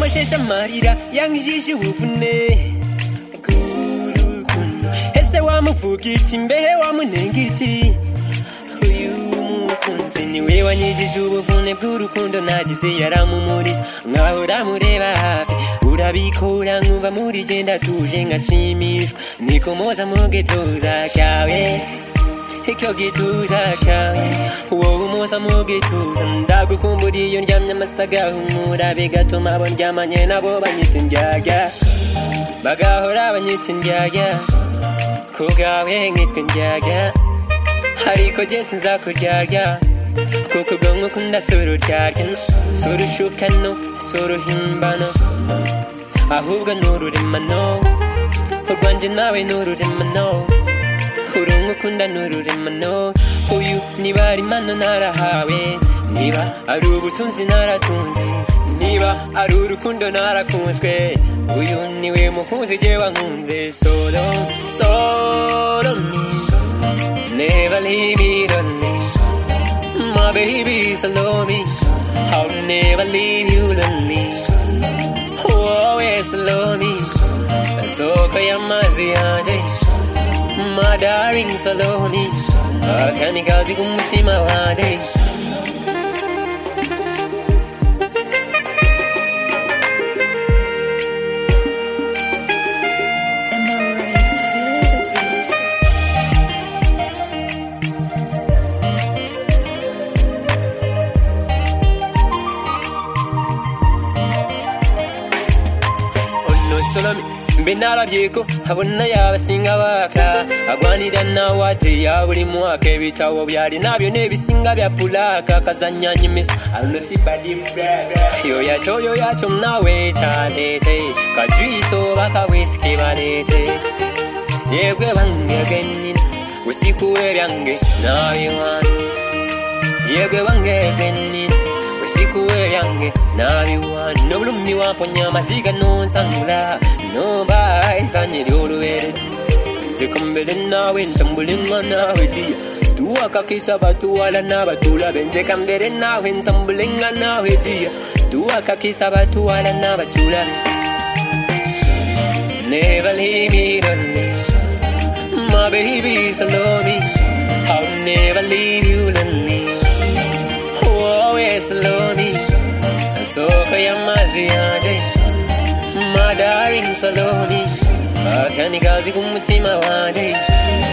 세상 말이라 양시시 우분네 구르군 해세와무 부길친 배와무 냉길치 huyumukunzi niwe wanyijije ubuvune bw'urukundo nagizeya mumuris nkaho uramureba hafi urabikura nkumva muri je ndatuje ngashimishwa nikomoza mu gituza kawe icyo gituza kawe wowe umunsi amugituza ndagukumburiye iyo ndyamye amasaga humura bigatuma abo ndyamanye nabo banyita indyarya bagahora banyita indyarya ku bwawe nkitwa indyarya ariko jye sinzakuryarya kuko ubwonko ukunda si ururyarya si urushukano si uruhimbano ahubwo ni ururemano urwanjye nawe ni ururemano urungu ukunda ni ururemano uyu niba ari mano narahawe niba ari ubutunzi naratunze niba ari urukundo narakunzwe uyu niwe mukunzi jye wankunze solo solo me never leave it on me my baby solo me I'll never leave you lonely always solo me soko y'amazi yanjye my darling Salome Akamikaze kumutima wanjye Salome mbe narabyeko abona yabasinga baka agwanira nawe ate ya buri mwaka ibitabo byari nabyo n'ebisinga bya pulaka kazanyanya imiso yo yacyo yo yacyo nawe talete kajuiso bakawisiki balete yegwe bange genina usikure byange nawe wana yegwe bange genina usikure byange nabiwana n'obulumi wamponya amaziga nonsangula nombaisanyiri olubere nzikombere naawe ntambulenga naawe diya tuwakakisa batuwala n'abatulabe nzekambere naawe ntambulenga naawe diya tuwakakisa batuwala n'abatulabe Never leave me lonely, my baby, so love me. I'll never leave you lonely. always love me. Soko ya mazi yanjye My darling Salome Akanikazi kumutima wanjye